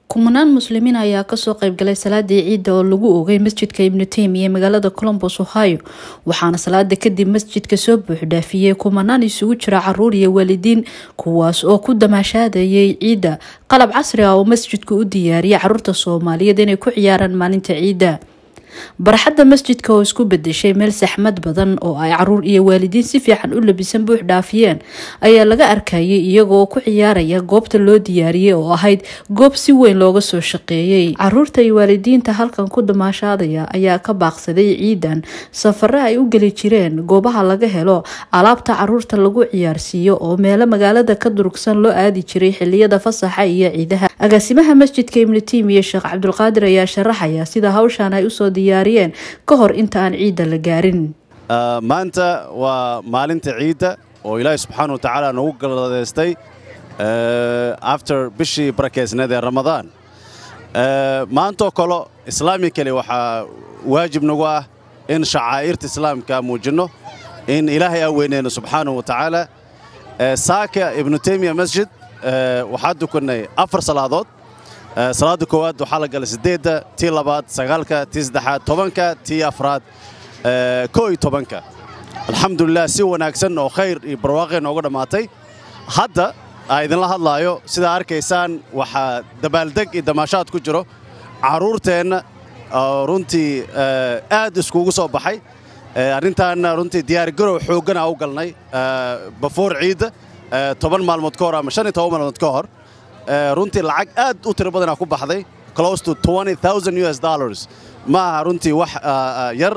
kumanaan muslimiin ayaa kasoo qeybgalay salaadii ciidda oo lagu oogay masjidka ibnu teymiya ee magaalada colombos ohio waxaana salaada kadib masjidka soo buuxdhaafiyey kumanaan isugu jira caruur iyo waalidiin kuwaas oo ku damaashaadayay ciidda qalab casri ah oo masjidku u diyaariyay caruurta soomaaliyeed inay ku ciyaaraan maalinta ciidda barxadda masjidka oo isku bedeshay meel saxmad badan oo ay caruur iyo waalidiin si fiican u labisan buux dhaafiyeen ayaa laga arkayay iyagoo ku ciyaaraya goobta loo diyaariyey oo ahayd goob si weyn looga soo shaqeeyey caruurta iyo waalidiinta halkan ku damaashaadaya ayaa ka baaqsaday ciidan safare ay u geli jireen goobaha laga helo alaabta caruurta lagu ciyaarsiiyo oo meelo magaalada ka durugsan loo aadi jiray xiliyada fasaxa iyo ciidaha agaasimaha masjidka ibnu timiya sheekh cabdulqaadir ayaa sharaxaya sida hawshan ay usoo diyaariyeen ka hor inta aan ciidda la gaarin maanta waa maalinta ciidda oo ilaahay subxaana wa tacaala nagu galadeystay after bishii barakeysneed ee ramadaan maantoo kale islaamikali waxaa waajib nagu ah in shacaa'irta islaamka muujinno in ilaahay aan weyneyno subxaanahu wa tacaala saaka ibnu teymiya masjid waxaa dukannay afar salaadood salaada koowaad waxaa la galay siddeedda tii labaad sagaalka tii saddexaad tobanka tii afraad koo iyo tobanka alxamdulilah si wanaagsan oo khayr iyo barwaaqay nooga dhammaatay hadda aa idinla hadlaayo sidaa arkaysaan waxaa dabaaldeg iyo damaashaad ku jiro carruurteenna oo runtii aad iskugu soo baxay arrintaanna runtii diyaargarow xooggan aa u galnay bafoor ciidda toban maalmood ka hor ama shan iyo toban maalmood ka hor runtii lacag aad u tiro badanaa ku baxday close to us dollars ma aha runtii wax yar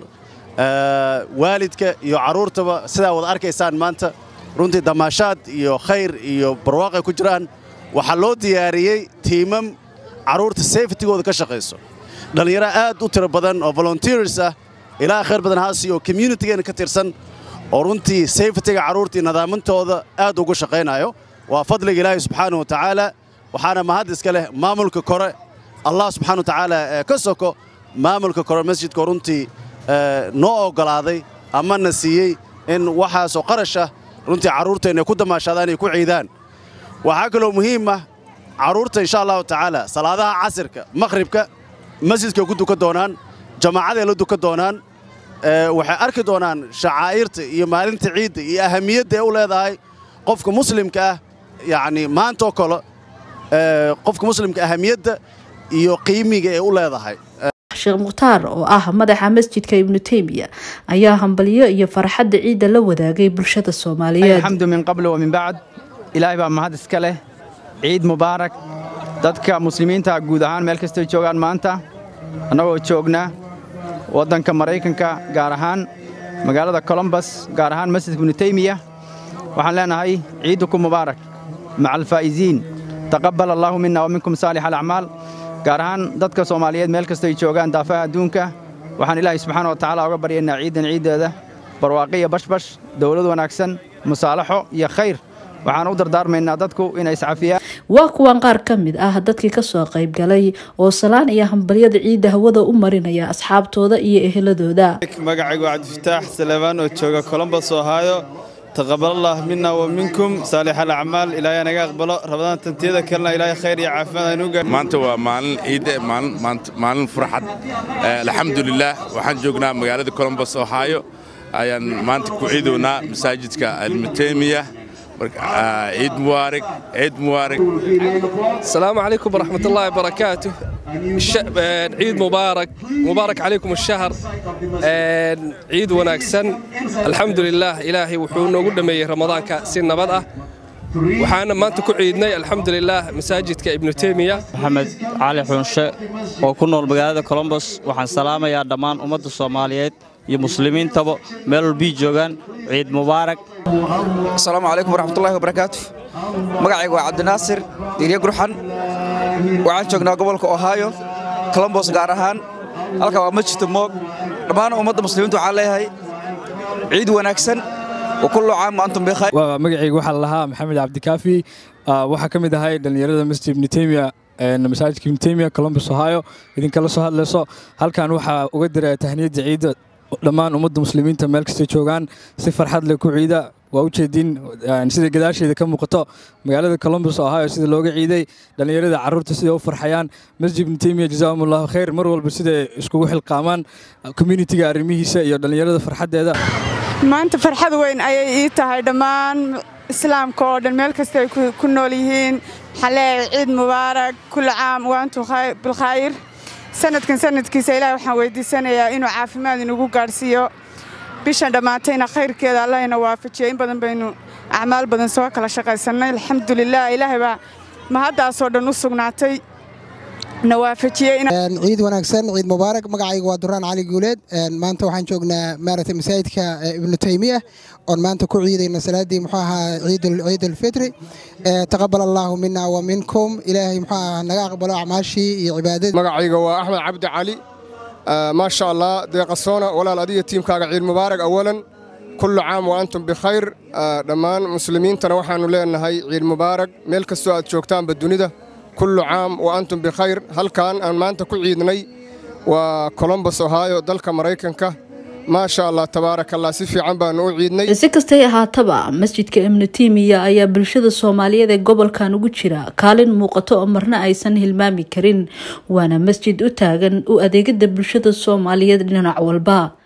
waalidka iyo carruurtaba sidaa wada arkaysaan maanta runtii damaashaad iyo khayr iyo barwaaqay ku jiraan waxaa loo diyaariyey tiimam carruurta safetigooda ka shaqayso dhallinyaro aad u tiro badan oo volunteers ah ilaa khayr badan haasi oo communitigeena ka tirsan oo runtii safetiga carruurtii nadaamintooda aad ugu shaqaynayo waa fadliga ilaahay subxaana wa tacaala waxaana mahad iska leh maamulka kore allah subxana wa tacaala ee ka soko maamulka kore masjidka runtii noo oggolaaday ama na siiyey in waxaasoo qarash ah runtii carruurteenna ku damaashaadaan ay ku ciidaan waxaa kaloo muhiim ah carruurta insha allahu tacaala salaadaha casirka makhribka masjidkay ku dukan doonaan jamaacaday la dukan doonaan waxay arki doonaan shacaa'irta iyo maalinta ciidda iyo ahamiyadda ee u leedahay qofka muslimka ah yacni maantoo kale qofka muslimka ahamiyadda iyo qiimiga ee u leedahay sheekh mukhtaar oo ah madaxa masjidka ibnu teymiya ayaa hambalyo iyo farxadda ciidda la wadaagay bulshada soomaaliyeed alxamdu min qabl wa min bacd ilaahay baa mahad iska leh ciid mubaarak dadka muslimiinta guud ahaan meel kastay joogaan maanta annagoo joogna waddanka maraykanka gaar ahaan magaalada colombos gaar ahaan masjidka ibnu teymiya waxaan leenahay ciidukum mubaarak maca alfaa'iziin taqabbal allaahu minna wa minkum saalix alacmaal gaar ahaan dadka soomaaliyeed meel kastay joogaan daafaha adduunka waxaan ilaahay subxaana wa tacaala uga baryaynaa ciiddan ciiddeeda barwaaqi iyo bashbash dawlad wanaagsan musaalaxo iyo khayr waxaan u dardaarmaynaa dadku inay iscafiyaan waa kuwan qaar ka mid ah dadkii kasoo qaybgalay oo salaan iyo hambalyada ciidda hawada u marinaya asxaabtooda iyo eheladooda magacaygu cabdifataax salebaan oo jooga colombos ohaayo taqabalallah mina wa minkum saalix alacmaal ilaahay naga aqbalo rabadaan tantiyada kalena ilaahay khayr iyo caafimaad aynu gaar maanta waa maalin ciidde maalin maalin furxad alxamdulilaah waxaan joognaa magaalada colombos ohaayo ayaan maanta ku ciidownaa masaajidka almutemiya ciid mubaarak ciid mubaarak asalaamu calaykum waraxmat ullaahi barakaatu ciid mubaarak mubaarak calaykum ashahar ciid wanaagsan alxamdulilaah ilaahay wuxuu noogu dhammeeyey ramadaanka si nabad ah waxaana maanta ku ciidnay alxamdulilaah masaajidka ibnu teymiya maxamed cali xunshe oo ku nool magaalada colombos waxaan salaamayaa dhammaan ummadda soomaaliyeed iyo muslimiintaba meel walbii joogaan ciid mubaarak asalaamu calaykum waraxmatullahi wabarakaatu magacaygu waa cabdinaasir diirye gurxan waxaan joognaa gobolka ohaayo colombos gaar ahaan halkan waa masjidta moog dhammaan ummadda muslimiinta waxaan leeyahay ciid wanaagsan wakullu caam antum bikhayr magacaygu waxaa la lahaa maxamed cabdikaafi waxaa ka mid ahay dhallinyarada masjid ibnu teymiya masaajidka ibnu teymiya colombos ohaayo idinkala soo hadlayso halkan waxaa uga dira tahniyadda ciidda dhammaan ummadda muslimiinta meel kastay joogaan si farxad leh ku ciida waa u jeediin sida gadaasheeda ka muuqato magaalada columbus ohio sida looga ciiday dhallinyarada carruurta sida u farxayaan masjid ibnu teymiya jazaahum allahu khayr mar walba siday iskugu xilqaamaan communitiga arrimihiisa iyo dhallinyarada farxaddeeda maanta farxad weyn ayay ii tahay dhammaan islaamka oo dhan meel kasta ay ku nool yihiin waxaan leeyahay ciid mubaarak kulli caam waantu bilkhayr sanadkan sanadkiisa ilaah waxaan weydiisanayaa inuu caafimaad inugu gaadhsiiyo bishan dhammaatayna khayrkeeda allah ina waafajiyo in badan baynu acmaal badan soo kala shaqaysannay alxamdulilah ilaahay baa mahaddaasoo dhan u sugnaatay na waafajiyey ciid wanaagsan ciid mubaarak magacayga waa duraan cali guuleed maanta waxaan joognaa maaragtay masaajidka ibnu taymiya oon maanta ku ciidayna salaadii muxuu ahaa ciid alfitri taqabal allaahu mina wa minkum ilaahay muxuu ahaa naga aqbalo acmaashii iyo cibaadadii magacayga waa axmed cabdi cali maasha allah deeqasoona walaal adiga tiimkaaga ciid mubaarak awalan kullu caam wa antum bikhayr dhammaan muslimiintana waxaannu leenahay ciid mubaarak meel kastoo aad joogtaanba dunida kullu caam wa antum bikhayr halkan aan maanta ku ciidnay waa colombos ohio dalka maraykanka maasha allah tabaaraka allah si fiican baanu u ciidnay si kastay ahaataba masjidka ibnu tiimiya ayaa bulshada soomaaliyeed ee gobolkan ugu jira kaalin muuqato oo marna aysan hilmaami karin waana masjid u taagan u adeegada bulshada soomaaliyeed dhinac walba